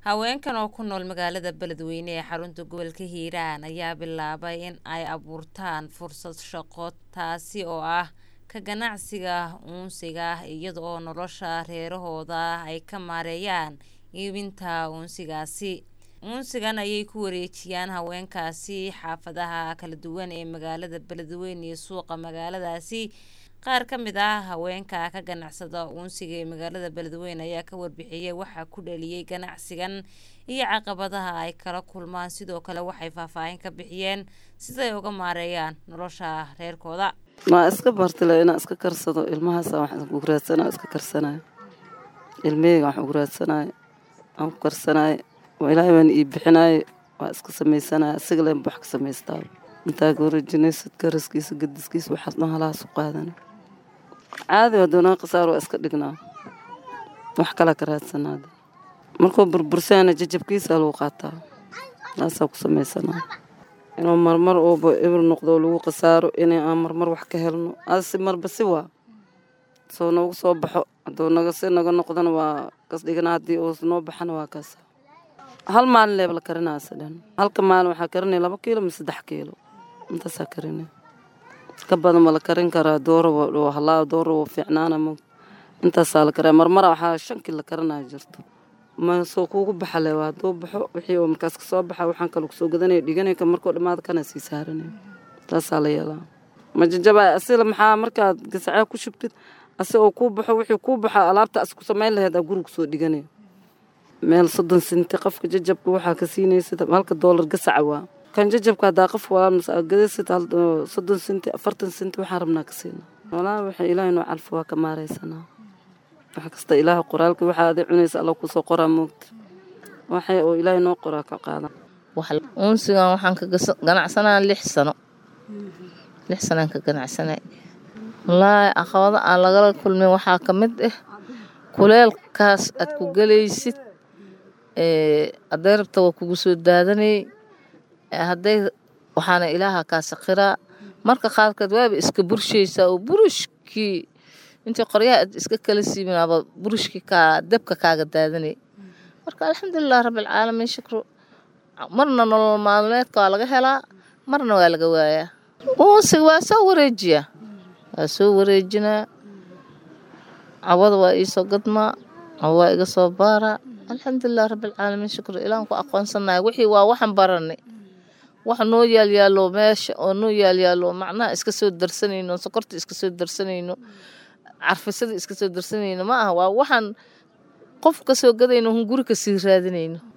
haweenkan oo ku nool magaalada beledweyne ee xarunta gobolka hiiraan ayaa bilaabay in ay abuurtaan fursad shaqo taasi oo ah ka ganacsiga uunsiga iyada oo nolosha reerahooda ay ka maareeyaan iibinta uunsigaasi uunsigan ayay ku wareejiyaan haweenkaasi xaafadaha kala duwan ee magaalada beledweyne iyo suuqa magaaladaasi qaar ka mid ah haweenka ka ganacsada uunsiga ee magaalada beledweyne ayaa ka warbixiyey waxaa ku dhaliyey ganacsigan iyo caqabadaha ay kala kulmaan sidoo kale waxay faahfaahin ka bixiyeen siday uga maareeyaan nolosha reerkooda maa iska bartile inaa iska karsado ilmahaasa wax ugu raadsana iska karsanayo ilmaheyga wax ugu raadsanayo aan ku karsanayo ilaahay baan ii bixinayo waa iska samaysanaya asiga leen wax ka samaystaa intaa ka wareejinaysid karaskiisa gadiskiisa waxaas dhan halahaas u qaadana caadi hadoonaa khasaar waa iska dhignaa wax kala ka raadsanaada markuu burbursaana jajabkiisa lagu qaataa taasaa ku samaysanaa inuu marmar uuba ibir noqdo lagu khasaaro inay aan marmar wax ka helno aasi marba si waa soo noogu soo baxo hadduu naga si naga noqdona waa kas dhigana haddii uu noo baxana waa kaas hal maalin leeb la karinaysa dhan halka maalin waxaa karinaya laba kiilo ma saddex kiilo intaasaa karinay ka badan ma la karin karaa dooro halaa dooro waa fiicnaana mo intaasaa la karaa marmara waxaa shan kiil la karinaya jirto ma soo kuugu baxale waa hadduu baxo wixii oo markaas kasoo baxa waxaan kale kusoo gadanaya dhiganaya ka markuu dhammaada kana sii saaranaya taasaa la yeelaa ma jajabaa asila maxaa markaad gasacaa ku shubtid asi oo kuu baxo wixii kuu baxo alaabta as ku samayn lahayd aa guriga kusoo dhiganaya meel soddon sinti qofka jajabka waxaa ka siinaysid halka doolar gasaca waa kan jajabka haddaa qof walaagadasid soddon sinti afartan sinti waxaan rabnaa ka siina walaa waxa ilaahay noo calfo waa ka maaraysanaa wax kasta ilaaha qoraalka waxaa adi cunaysa alla kusoo qoraa moogta waxay oo ilaahay noo qoraa ka qaadan uunsigan waxaan ka ganacsanaa lix sano lix sanaan ka ganacsanay wallaahi caqabado aan lagala kulmin waxaa ka mid ah kuleelkaas aad ku gelaysid hadday rabta waa kugu soo daadanayay hadday waxaana ilaaha kaa sakiraa marka qaarkeed waaba iska burshaysaa oo burushkii intii qoryaha aad iska kala siibinaaba burushkii kaa dabka kaaga daadanay marka alxamdulilah rabbilcaalamiin shukru marna nolol maalmeedka waa laga helaa marna waa laga waayaa uunsiga waa soo wareejiyaa waa soo wareejinaa cawada waa iisoo gadmaa cawa waa iga soo baaraa alxamdulilah rabbilcaalamiin shukru ilaan ku aqoonsanahay wixii waa waxaan baranay wax noo yaalyaalo meesha oo noo yaalyaalo macnaha iska soo darsanayno sokorta iska soo darsanayno carfisada iska soo darsanayno ma aha waa waxaan qof ka soo gadayno hun guri ka sii raadinayno